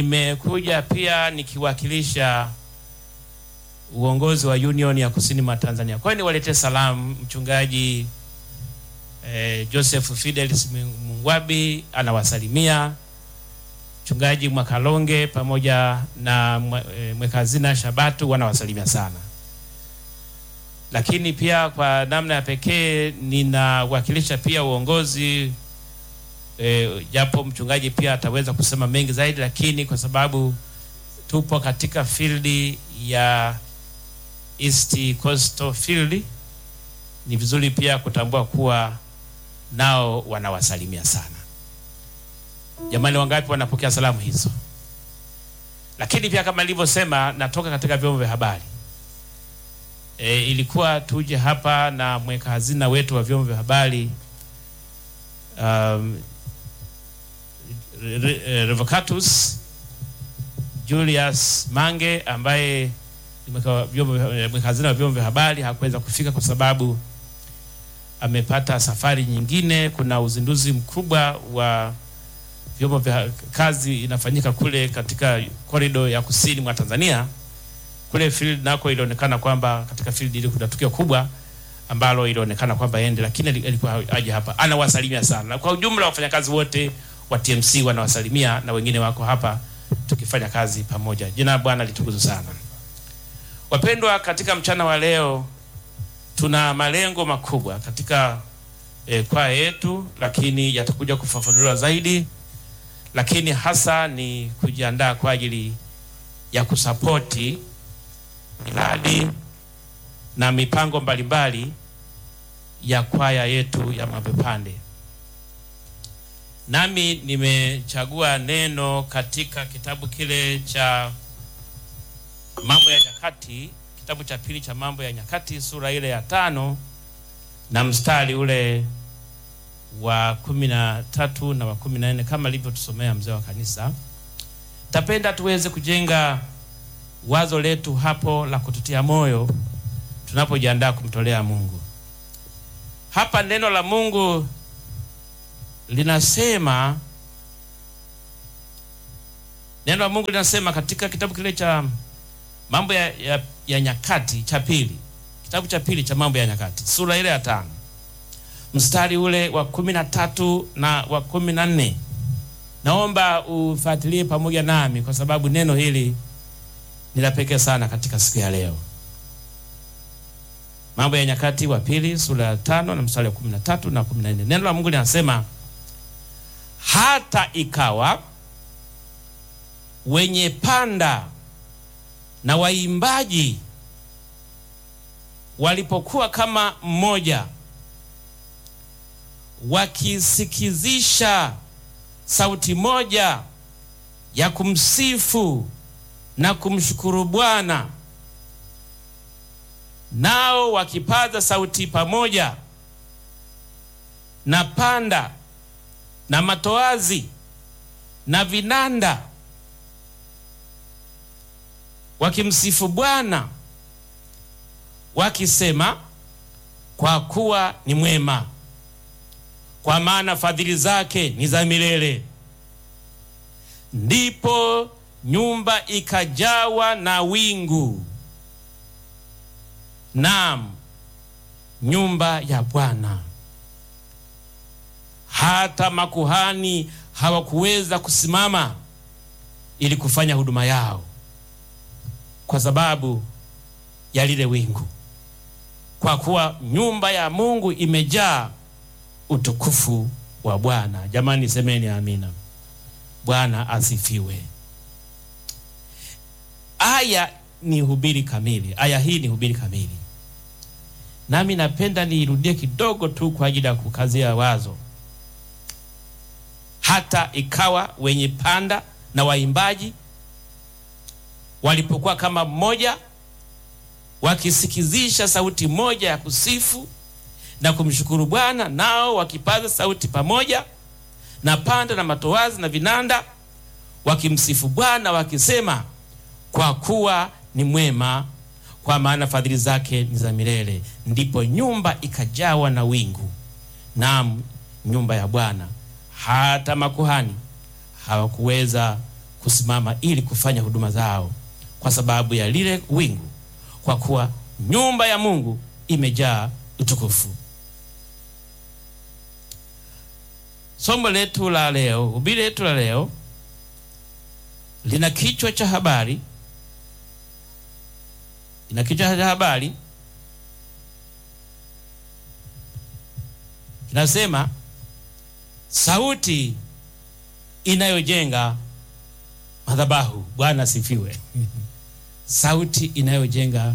Nimekuja pia nikiwakilisha uongozi wa Union ya Kusini mwa Tanzania. Kwa hiyo niwaletee salamu mchungaji eh, Joseph Fidelis Mungwabi anawasalimia mchungaji Mwakalonge pamoja na mwe- eh, mweka hazina Shabatu wanawasalimia sana, lakini pia kwa namna ya pekee ninawakilisha pia uongozi eh, japo mchungaji pia ataweza kusema mengi zaidi, lakini kwa sababu tupo katika field ya East Coastal Field, ni vizuri pia kutambua kuwa nao wanawasalimia sana. Jamani, wangapi wanapokea salamu hizo? Lakini pia kama nilivyosema, natoka katika vyombo vya habari e, ilikuwa tuje hapa na mweka hazina wetu wa vyombo vya habari um, Re- Re- Revocatus Julius Mange ambaye ni mweka wa vyombo vya- mweka hazina wa vyombo vya habari hakuweza kufika kwa sababu amepata safari nyingine. Kuna uzinduzi mkubwa wa vyombo vya kazi inafanyika kule katika korido ya kusini mwa Tanzania. Kule field nako ilionekana kwamba katika field ile kuna tukio kubwa ambalo ilionekana kwamba ende, lakini ali- alikuwa aje hapa. Anawasalimia sana na kwa ujumla wafanyakazi wote wa TMC wanawasalimia na wengine wako hapa tukifanya kazi pamoja. Jina la Bwana litukuzwe sana. Wapendwa, katika mchana wa leo tuna malengo makubwa katika e, kwaya yetu, lakini yatakuja kufafanuliwa zaidi, lakini hasa ni kujiandaa kwa ajili ya kusapoti miradi na mipango mbalimbali ya kwaya yetu ya Mabwepande. Nami nimechagua neno katika kitabu kile cha Mambo ya Nyakati, kitabu cha pili cha Mambo ya Nyakati sura ile ya tano na mstari ule wa kumi na tatu na wa kumi na nne kama alivyotusomea mzee wa kanisa. Tapenda tuweze kujenga wazo letu hapo la kututia moyo tunapojiandaa kumtolea Mungu. Hapa neno la Mungu linasema, neno la Mungu linasema katika kitabu kile cha mambo ya, ya, ya nyakati cha pili, kitabu cha pili cha mambo ya nyakati sura ile ya tano mstari ule wa kumi na tatu na wa kumi na nne. Naomba ufuatilie pamoja nami kwa sababu neno hili ni la pekee sana katika siku ya leo. Mambo ya Nyakati wa pili sura ya tano na mstari wa kumi na tatu na kumi na nne. Neno la Mungu linasema hata ikawa wenye panda na waimbaji walipokuwa kama mmoja, wakisikizisha sauti moja ya kumsifu na kumshukuru Bwana, nao wakipaza sauti pamoja na panda na matoazi na vinanda, wakimsifu Bwana wakisema, kwa kuwa ni mwema, kwa maana fadhili zake ni za milele. Ndipo nyumba ikajawa na wingu, naam, nyumba ya Bwana. Hata makuhani hawakuweza kusimama ili kufanya huduma yao kwa sababu ya lile wingu, kwa kuwa nyumba ya Mungu imejaa utukufu wa Bwana. Jamani, semeni amina. Bwana asifiwe. Aya ni hubiri kamili, aya hii ni hubiri kamili, nami napenda niirudie kidogo tu kwa ajili ya kukazia wazo. Hata ikawa wenye panda na waimbaji walipokuwa kama mmoja, wakisikizisha sauti moja ya kusifu na kumshukuru Bwana, nao wakipaza sauti pamoja na panda na matoazi na vinanda, wakimsifu Bwana wakisema, kwa kuwa ni mwema, kwa maana fadhili zake ni za milele. Ndipo nyumba ikajawa na wingu, naam, nyumba ya Bwana. Hata makuhani hawakuweza kusimama ili kufanya huduma zao kwa sababu ya lile wingu, kwa kuwa nyumba ya Mungu imejaa utukufu. Somo letu la leo, hubiri letu la leo lina kichwa cha habari, lina kichwa cha habari kinasema sauti inayojenga madhabahu. Bwana asifiwe. Sauti inayojenga